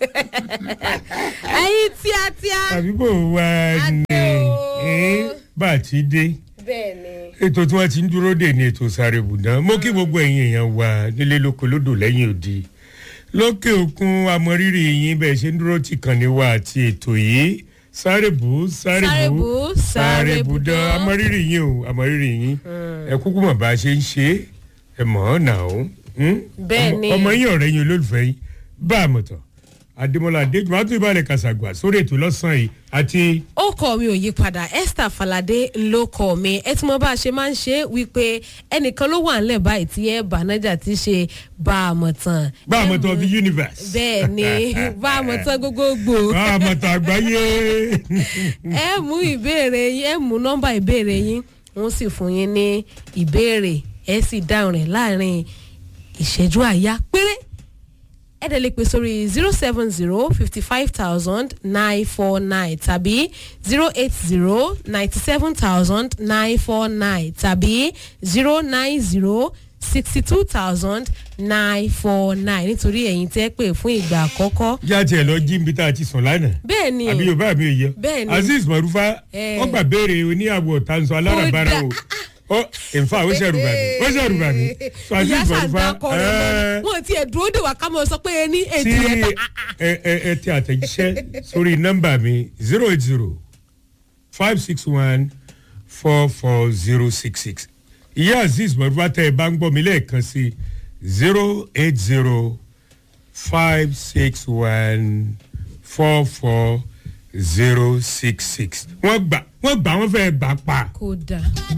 ẹyin tíátíá. àbí kò wá ní Adé o. eh, bá a ti dé bẹ́ẹ̀ ni. ètò tí wọ́n ti ń dúró dè ní ètò sáré bùdán mo kí gbogbo ẹ̀yin èèyàn wà nílé lóko lódò lẹ́yìn òdi lókè òkun amọ̀rírì yín bẹ́ẹ̀ ṣe ń dúró tì kàn ní wa àti ètò yìí sáré bù sáré Sáré bù bù, sáré bùdán. bùdán amọ̀rírì yín o amọ̀rírì yín ẹ kúkú mọ̀ bá a ṣe ń ṣe é ẹ mọ̀ ọ́ nà ó Bẹ́ẹ̀ ni. ọmọ yín ọ̀rẹ́ yín olólùfẹ́ yín bá a mọ̀ tán adémọlá adéjùmọ̀ àti ìbálẹ̀ kàṣàgbà sórí ètò lọ́sàn-án yìí àti ó kọ mi ò yí padà esther falade ló kọ mi ẹ tí mo bá a ṣe máa ń ṣe é wípé ẹnìkan ló wà nílẹ̀ báyìí tí ẹ bànájà ti ṣe bá a mọ̀ tán. bá a mọ̀ Ẹ tán mú- the universe. bẹ́ẹ̀ ni bá a mọ̀ tán gbogbogbò. bá a mọ̀ tán àgbáyé. ẹ mú ìbéèrè yín ẹ mú nọ́mbà ìbéèrè yín wọ́n sì fún yín ní ìbéèrè ẹ sì dáhùn rẹ̀ láàrin ìṣẹ́jú àyá péré ẹ dẹ̀ lè pè sórí zero seven zero fifty five thousand nine four nine tàbí zero eight zero ninety seven thousand nine four nine tàbí zero nine zero sixty two thousand nine four nine nítorí ẹ̀yin tẹ́ pè fún ìgbà àkọ́kọ́ já tiẹ̀ lọ jí nbí tá a ti sùn lánàá. bẹ́ẹ̀ ni àbí yorùbá mi ò yẹ. Bẹ́ẹ̀ ni. azeez marufa Eh. wọ́n gbà béèrè oníyàwó tanzọ alárabára o. ó nfa ó ṣẹ̀rù bà mí ó ṣẹ̀rù bà mí. so ìyá azeez marufa sàǹdà kọrin ẹ, mọ́ wọn ti ẹ̀ dúró dè wá ká mọ̀ sọ pé ẹni tí èjì rẹ̀ ẹ ẹ ẹ ti àtẹ̀jíṣẹ́ sórí nọ́mbà mi zero eight zero five six one four four zero six six ìyá azeez marufa tẹ ẹ bá ń gbọ́ mi lẹ́ẹ̀kan sí zero eight zero five six one four four zero six six wọ́n gbà wọ́n gbà wọ́n fẹ́ gbà pa. kódà.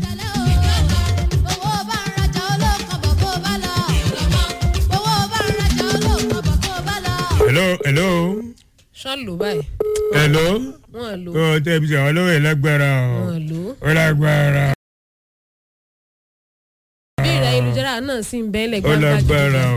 hello hello ṣọ́n lò báyìí hello wọ́n lò ọ̀ tẹ́ ẹ bí sọ àwọn olówó ẹ̀ lágbára ọ̀ wọ́n lò. ó lágbára. bí ìrẹ̀ ayélujára náà sì ń bẹ́ẹ̀ ó lẹ́gbẹ̀ẹ́ lágbára